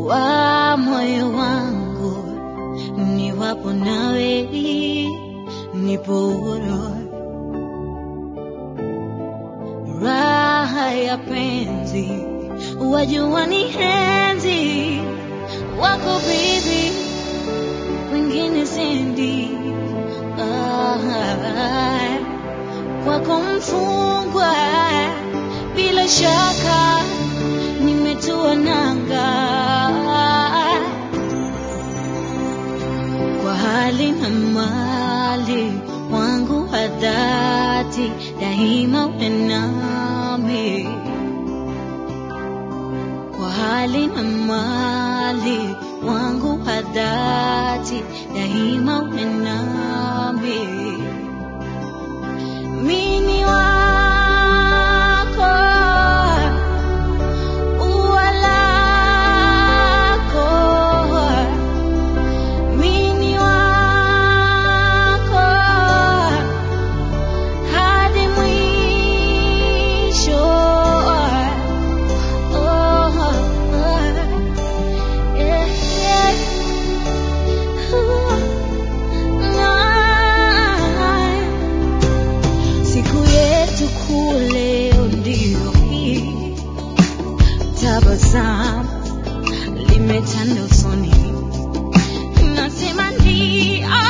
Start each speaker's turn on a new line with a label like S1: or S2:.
S1: wa moyo wangu, niwapo nawe nipo huru. Raha ya penzi wajua ni henzi wako bibi, wengine sendi. Ah, kwako mfungwa, bila shaka nimetua nanga kwa hali na mali wangu wa dhati, daima uwe nami kwa hali na mali wangu wa dhati, daima uwe nami. Mini wako, ua lako, mini wako hadi mwisho. Oh, oh, yeah, yeah. Siku yetu kule ndio hii, tabasamu limetanda usoni, nasema ndio